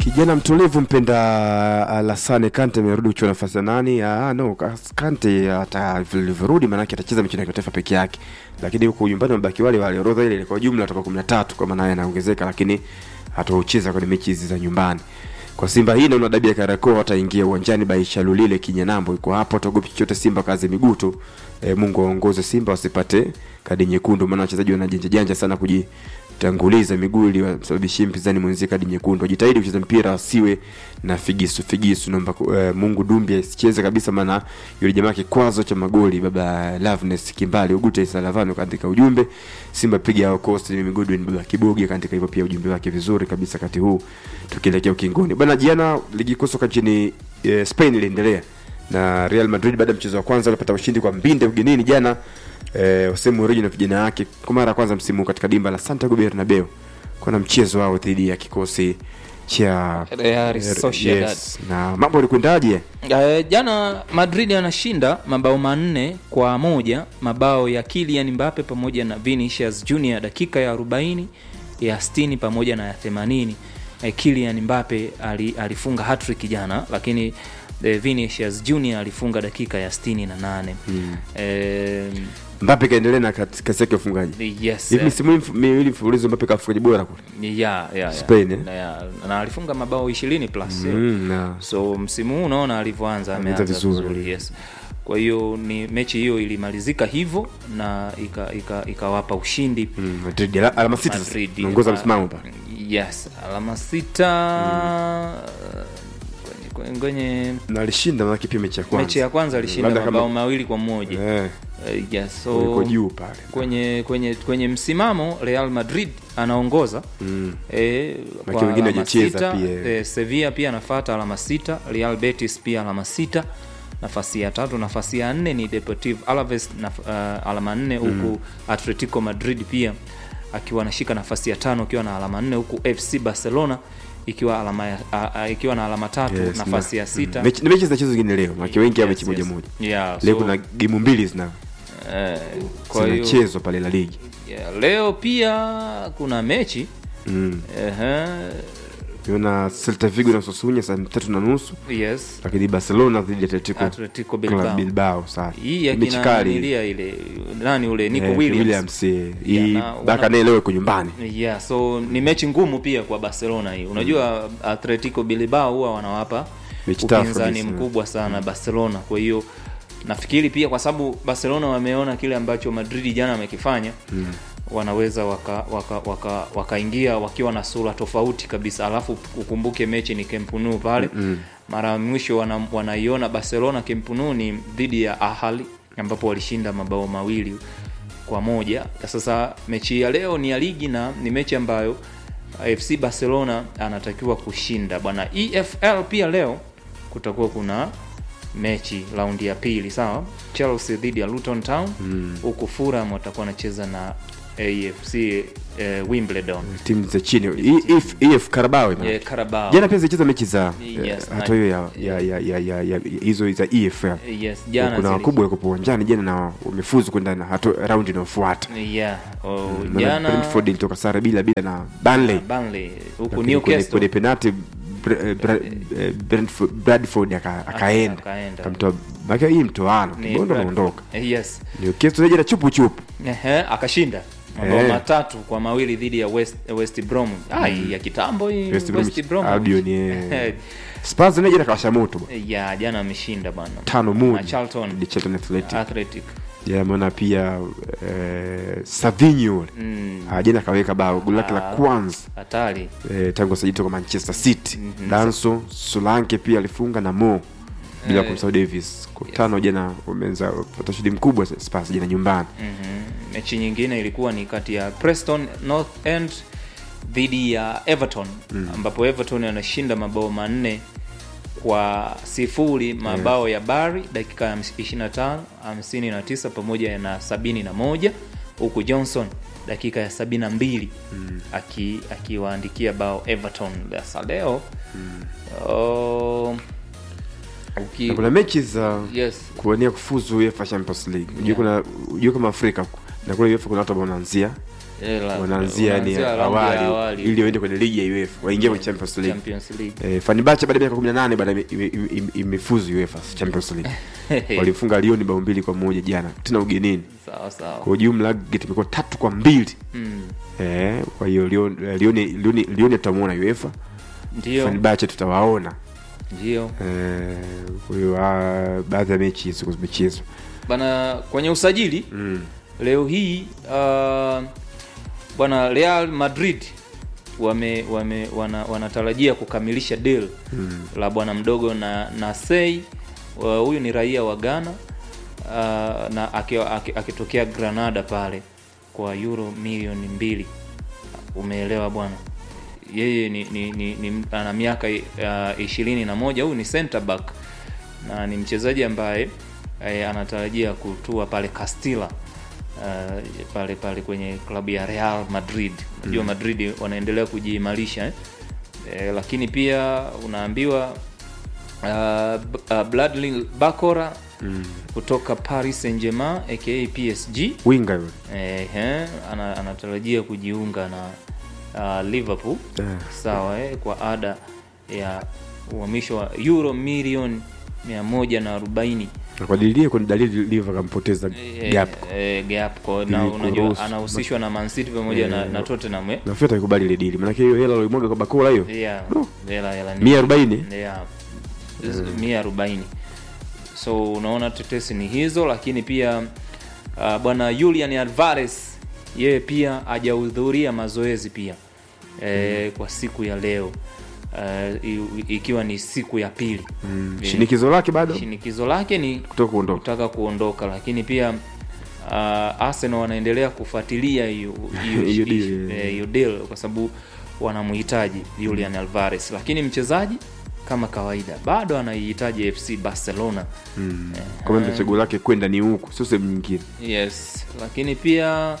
Kijana mtulivu mpenda Alassane Kante amerudi kuchukua nafasi ya nani? Ah, no, Kante hata vilivyorudi maanake atacheza michezo ya kimataifa peke yake, lakini huko nyumbani mabaki wale wale, orodha ile kwa jumla atakuwa 13 kwa maana anaongezeka, lakini hatocheza kwenye mechi hizi za nyumbani. Kwa Simba hii naona dabi ya Kariakoo ataingia uwanjani Baisha Lulile Kinyanambo yuko hapo, ataogopi chochote Simba kazi miguu tu. E, Mungu aongoze Simba wasipate kadi nyekundu, maana wachezaji wanajanja janja sana kujitanguliza miguu ili wasababishie mpinzani mwenzie kadi nyekundu. Wajitahidi kucheza mpira asiwe na figisu figisu. Naomba e, Mungu Dumbi asicheze kabisa, maana yule jamaa kikwazo cha magoli baba Loveness Kimbali Ugute Salavano kaandika ujumbe Simba piga hao Coast ni Godwin baba Kibogi kaandika hivyo pia ujumbe wake vizuri kabisa kati huu tukielekea ukingoni. Bwana jana ligi kuu soka nchini e, Spain iliendelea na Real Madrid baada ya mchezo wa kwanza walipata ushindi kwa mbinde ugenini jana eh, Jose Mourinho na vijana wake kwa mara ya kwanza msimu katika dimba la Santiago Bernabeu kuna mchezo wao dhidi ya kikosi cha Real Sociedad. yes. na mambo yalikwendaje? Uh, jana Madrid anashinda mabao manne kwa moja, mabao ya Kylian Mbappe pamoja na Vinicius Junior dakika ya 40 ya 60 pamoja na ya 80. Eh, Kylian Mbappe ali, alifunga hat-trick jana, lakini eh, Vinicius Junior alifunga dakika ya 68. Hmm. Eh, Mbappe kaendelea na kat- kasi yake ya ufungaji yes. hivi eh, misimu hii miwili mfululizo Mbappe kafungaji bora kule ya, ya, ya. Spain, eh? na, ya, na alifunga mabao 20 plus. eh. mm, na so msimu huu unaona alivyoanza Ameanza ameanza vizuri. vizuri yes kwa hiyo ni mechi hiyo ilimalizika hivyo na ikawapa ika, ikawapa ushindi mm, Madrid ala- alama sita sasa Madrid. naongoza Ah, msimamo pale yes alama sita kwenye, kwenye na alishinda maanake pia mechi ya kwanza mechi ya kwanza alishinda Labda kama- mabao mawili kwa moja eh, Eh, yes, uliko so juu pale kwenye kwenye kwenye msimamo Real Madrid anaongoza mm. E, Maki kwa wengine alama hajacheza sita, pia. e, Sevilla pia anafuata alama sita, Real Betis pia alama sita, nafasi ya tatu. Nafasi ya nne ni Deportivo Alaves na uh, alama nne huku Atletico Madrid pia akiwa anashika nafasi ya tano akiwa na alama nne huku FC Barcelona ikiwa alama ya, a, a, ikiwa na alama tatu Yes, nafasi na- ya sita. mm. mechi, ni mechi zinachezwa zingine leo maki wengi ya Yes, mechi moja yes. moja Yeah, leo so, kuna gemu mbili zina eh, kwa hiyo zinachezwa pale la ligi yeah, leo pia kuna mechi mm. ehe, niona Celta Vigo na Sassuolo saa tatu na nusu yes lakini Barcelona dhidi ya Atletico Atletico Club Bilbao Bilbao sasa hii mechi kali akina ile nani ule Nico Eh, Williams. Williams eh, hii na- Barca wana- naye leo iko nyumbani Yeah, so ni mechi ngumu pia kwa Barcelona hii. Unajua Atletico Bilbao huwa wanawapa Mechi tough upinzani kabisa. mkubwa sana Barcelona. Kwa hiyo nafikiri pia kwa sababu Barcelona wameona kile ambacho Madrid jana amekifanya mm. wanaweza wakaingia waka, waka, wakaingia wakiwa na sura tofauti kabisa, alafu ukumbuke mechi ni Camp Nou pale Mm. mara ya mwisho wana, wanaiona Barcelona Camp Nou ni dhidi ya Ahly ambapo walishinda mabao mawili kwa moja. Sasa mechi ya leo ni ya ligi na ni mechi ambayo FC Barcelona anatakiwa kushinda bwana. EFL pia leo kutakuwa kuna mechi raundi ya pili, sawa. Chelsea dhidi ya Luton Town Mm. huku Fulham watakuwa wanacheza na AFC eh, Wimbledon timu za chini E- EF EF Carabao ina- yeah, Carabao jana pia zilicheza mechi za Yes, eh, na- hatua hiyo ya ya ya ya ya ya- hizo za EFL yes, jana kuna zili- wakubwa walikuwa uwanjani jana na wamefuzu kwenda na hatua raundi inayofuata yeah. oh, Maana jana Brentford ilitoka sare bila bila na Burnley Burnley huku Lakini kwenye- Newcastle kwenye penalty Bre- eh, Bra- eh, Brentford- Bradford aka- akaenda akaenda. kamtoa maka hii mtoano Ni kibondo Bradford. anaondoka Eh, yes Newcastle jana chupu chupu Ehe, akashinda mabao Eh. matatu kwa mawili dhidi ya West, West Brom ah, hii ya kitambo hii West West, Bromwich Brom Albion, Eh, eh. Spurs naye jana kawasha moto bwana. ya jana ameshinda bwana tano Na moja Charlton dhidi ya Charlton Athletic Athletic jana ameona pia eh, Savinho yule Mm, Ah, jana kaweka bao goli lake la Ah. kwanza hatari eh, tangu asajili toka Manchester City Mhm. Danso Solanke pia alifunga na Mo bila Eh. kumsahau Davis kwa tano jana wameanza kupata ushindi mkubwa Spurs jana nyumbani Mhm. mechi nyingine ilikuwa ni kati ya Preston North End dhidi ya Everton ambapo Everton anashinda mabao manne kwa sifuri mabao ya Bari dakika ya 25 59 pamoja na 71 huku Johnson dakika ya 72 aki akiwaandikia bao Everton sasa leo oh, uki, na kuna mechi za yes kuwania kufuzu UEFA Champions League unajua Yeah. kuna unajua kama Afrika na kule UEFA kuna watu ambao wanaanzia Eh, la- wanaanzia yani wanaanzia raundi ya awali, awali. ili waende kwenye ligi ya UEFA waingie kwenye Champions League Champions League. Eh, Fenerbahce baada ya miaka 18 baada ime- ime- ime- imefuzu UEFA Champions League. Walifunga Lyon bao mbili kwa moja jana tena ugenini. sawa sawa Kwa ujumla gate imekuwa tatu kwa mbili. Mm. Eh, kwa hiyo Lyon eh, Lyon Lyon Lyon tutamuona UEFA. ndio Fenerbahce tutawaona. ndio Eh, kwa hiyo ah, baadhi ya mechi hizo zimechezwa. bana kwenye usajili Mm. leo hii uh, bwana Real Madrid wame, wame wana, wanatarajia kukamilisha deal Mm. la bwana mdogo na Nasei uh, huyu ni raia wa Ghana uh, na akiwa- aki- akitokea Granada pale kwa euro milioni mbili umeelewa bwana yeye ni, ni, ni, ni ana miaka uh, ishirini na moja huyu ni center back na ni mchezaji ambaye eh, anatarajia kutua pale Castilla uh, pale pale kwenye klabu ya Real Madrid unajua Madrid wanaendelea kujiimarisha eh? Eh, lakini pia unaambiwa uh, B- uh, Bradley Bakora Mm. kutoka Paris Saint-Germain aka PSG Winga yule. eh, eh, ana, anatarajia kujiunga na uh, Liverpool Eh. sawa eh, kwa ada ya uhamisho wa euro milioni 140 Na kwa dalili kwa dalili Liverpool kampoteza Eh, gap. eh, gap kwa na Ili unajua kuruhusu. anahusishwa na Man City pamoja na, Eh, na Tottenham eh. Nafikiri atakubali ile deal. Maana hiyo hela alimwaga kwa bakula hiyo. Yeah, No. hela hela ni- 140. yeah, mia arobaini so unaona tetesi ni hizo lakini pia uh, bwana Julian Alvarez yeye pia hajahudhuria mazoezi pia e, kwa siku ya leo uh, i- ikiwa ni siku ya pili Mm. Eh, Shinikizo lake bado shinikizo lake ni kutoka kuondoka. kutaka kuondoka lakini pia uh, Arsenal wanaendelea kufuatilia hiyo hiyo- Hiyo deal, hiyo- yeah. eh, hiyo deal kwa sababu wanamhitaji Julian Alvarez, lakini mchezaji kama kawaida bado anaihitaji FC Barcelona. Mm. Kwa maana chaguo lake kwenda ni huku, sio sehemu nyingine. Yes, lakini pia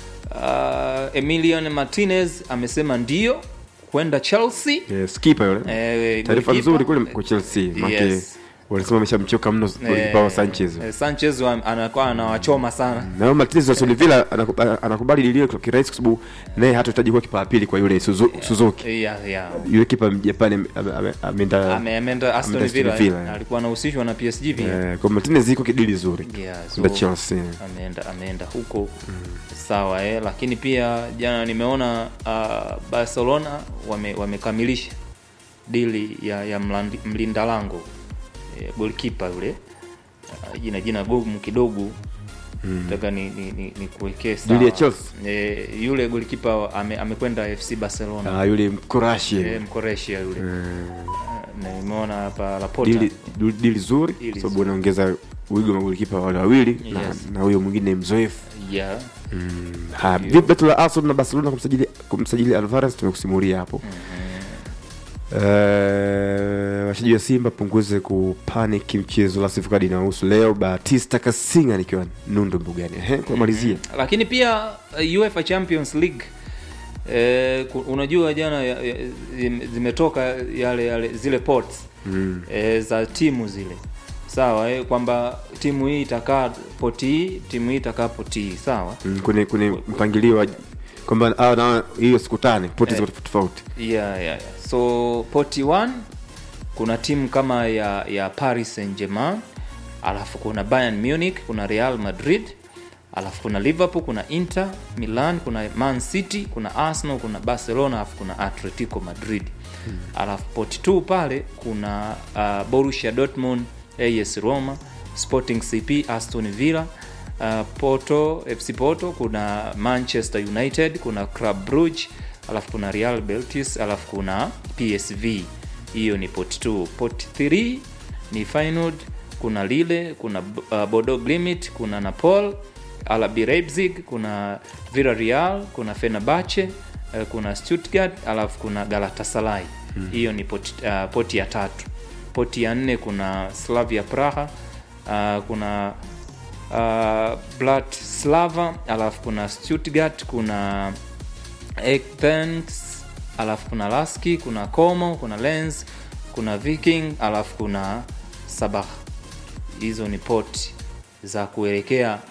uh, Emilian Martinez amesema ndio kwenda Chelsea. Yes, keeper yule. Eh, Taarifa goalkeeper. nzuri kule kwa Chelsea. Maana Yes. walisema ameshamchoka mno golikipa wa Sanchez. Eh, Sanchez wa- anakuwa anawachoma sana. Na huyo Martinez wa Aston Villa anaku- anakubali lilio kwa kirahisi kwa sababu naye hatahitaji kuwa kipa wa pili kwa yule Suzu- Suzuki. Yeah, yeah. Yule kipa Mjapani ame- ame- ameenda Ame- ameenda Aston ameenda Aston Villa, Villa, eh. eh. alikuwa anahusishwa na PSG pia eh, kwa Martinez iko kidili zuri. yeah, Ndio so, Chelsea. ameenda ameenda huko sawa eh. Lakini pia jana nimeona uh, Barcelona wame, wamekamilisha dili ya, ya mlandi- mlinda lango eh, goalkeeper yule uh, jina jina gumu kidogo nataka ni, ni, ni, ni kuwekee sawa. Dili ya Chelsea? eh, yule goalkeeper ame, amekwenda FC Barcelona Ah, yule Mkroatia. eh, Mkoresia yule Eh, na nimeona hapa Laporta dili dili- dili zuri Dili kwa sababu zuri. anaongeza wigo wa magolikipa wale wawili na- Yes. na huyo mwingine mzoefu. yeah. Ha, vipi betu la Arsenal na Barcelona kumsajili kumsajili Alvarez tumekusimulia hapo. Eh, wachezaji wa Simba punguze kupanic mchezo la sifu kadi inahusu leo Batista Kasinga nikiwa Nundu Mbugani. Ehe, kwa malizia. lakini pia uh, UEFA Champions League eh, ku- unajua jana ya- ya- zime- zimetoka yale yale zile pots Mm. eh, za timu zile sawa eh, kwamba timu hii itakaa poti hii timu hii itakaa poti hii sawa Mm, kwenye kwenye mpangilio wa kwamba ah, na hiyo siku tano poti ziko tofauti tofauti. yeah, yeah, yeah. so poti 1 kuna timu kama ya ya Paris Saint-Germain alafu kuna Bayern Munich kuna Real Madrid alafu kuna Liverpool kuna Inter Milan kuna Man City kuna Arsenal kuna Barcelona alafu kuna Atletico Madrid alafu poti 2 pale kuna uh, Borussia Dortmund AS Roma Sporting CP Aston Villa uh, Porto FC Porto kuna Manchester United kuna Club Brugge alafu kuna Real Betis alafu kuna PSV hiyo ni pot 2 pot 3 ni Feyenoord kuna Lille kuna uh, Bodo Glimt kuna Napoli RB Leipzig kuna Villarreal kuna Fenerbahce uh, kuna Stuttgart alafu kuna Galatasaray hiyo ni pot, uh, poti ya tatu poti ya nne kuna Slavia Praha uh, kuna uh, Bratislava alafu kuna Stuttgart kuna Athens alafu kuna Laski kuna Como kuna Lens kuna Viking alafu kuna Sabah hizo ni poti za kuelekea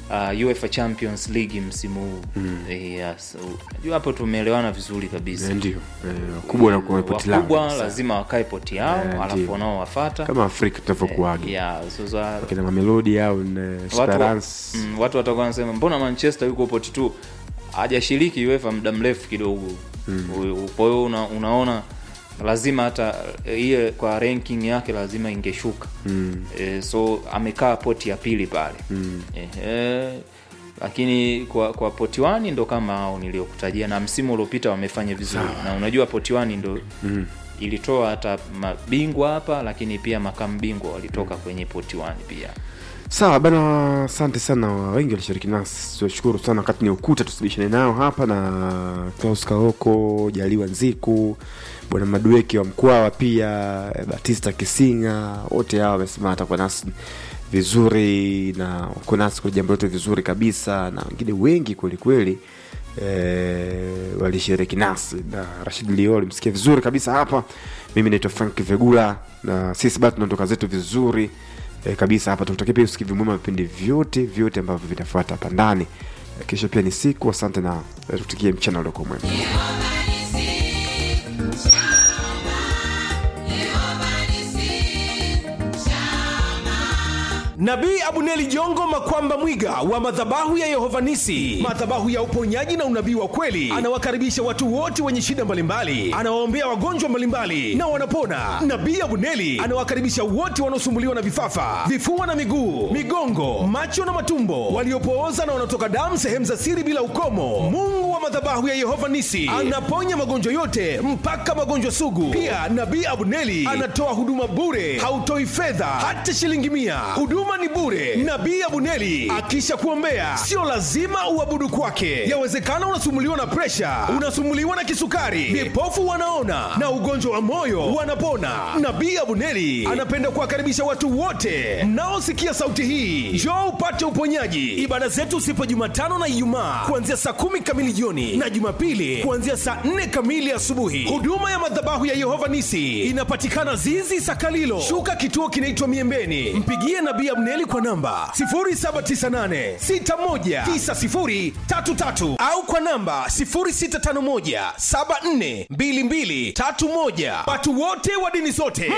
uh, UEFA Champions League msimu huu mm. yes. Unajua hapo tumeelewana vizuri kabisa Eh, ndio Eh, wakubwa wanakuwa poti lao wakubwa kabisa. lazima wakae poti yao Eh, alafu ndio. wanao wafata kama afrika tunavyokuaga yeah, sasa kina mamelodi au na watu, wa- esperance mm, watu watakuwa wanasema mbona manchester yuko poti tu hajashiriki uefa muda mrefu kidogo mm. kwa hiyo una, unaona lazima hata eh, iye kwa ranking yake lazima ingeshuka Mm. e, so amekaa poti ya pili pale mm. e, lakini kwa kwa poti wani ndo kama hao niliokutajia na msimu uliopita wamefanya vizuri na unajua poti wani ndo mm. ilitoa hata mabingwa hapa lakini pia makamu bingwa walitoka kwenye poti wani pia sawa bana asante sana wengi walishiriki nasi tunashukuru sana wakati ni ukuta tusibishane nao hapa na klaus kaoko jaliwa nziku bwana madueki wa mkwawa pia eh, batista kisinga wote hawa wamesema atakuwa nasi vizuri na wako nasi kwa jambo lote vizuri kabisa na wengine wengi kwelikweli eh, walishiriki nasi na rashid lio alimsikia vizuri kabisa hapa mimi naitwa frank vegula na sisi bado tunaondoka zetu vizuri e, kabisa hapa tukutakia pia usikivu mwema vipindi vyote vyote ambavyo vitafuata hapa ndani e, kesho pia ni siku asante na e, tutikie mchana uliokuwa mwema nabii abuneli jongo makwamba mwiga wa madhabahu ya yehovanisi madhabahu ya uponyaji na unabii wa kweli anawakaribisha watu wote wenye shida mbalimbali anawaombea wagonjwa mbalimbali na wanapona nabii abuneli anawakaribisha wote wanaosumbuliwa na vifafa vifua na miguu migongo macho na matumbo waliopooza na wanaotoka damu sehemu za siri bila ukomo mungu wa madhabahu ya yehova nisi anaponya magonjwa yote mpaka magonjwa sugu pia nabii abuneli anatoa huduma bure hautoi fedha hata shilingi mia huduma ni bure nabii abuneli akisha kuombea sio lazima uabudu kwake yawezekana unasumuliwa na presha unasumuliwa na kisukari vipofu wanaona na ugonjwa wa moyo wanapona nabii abuneli anapenda kuwakaribisha watu wote mnaosikia sauti hii njoo upate uponyaji ibada zetu sipo jumatano na ijumaa kuanzia saa kumi kamili jioni na jumapili kuanzia saa nne kamili asubuhi huduma ya madhabahu ya yehova nisi inapatikana zizi sakalilo shuka kituo kinaitwa miembeni mpigie nabii abneli kwa namba 798619033 au kwa namba 0651742231 watu wote wa dini zote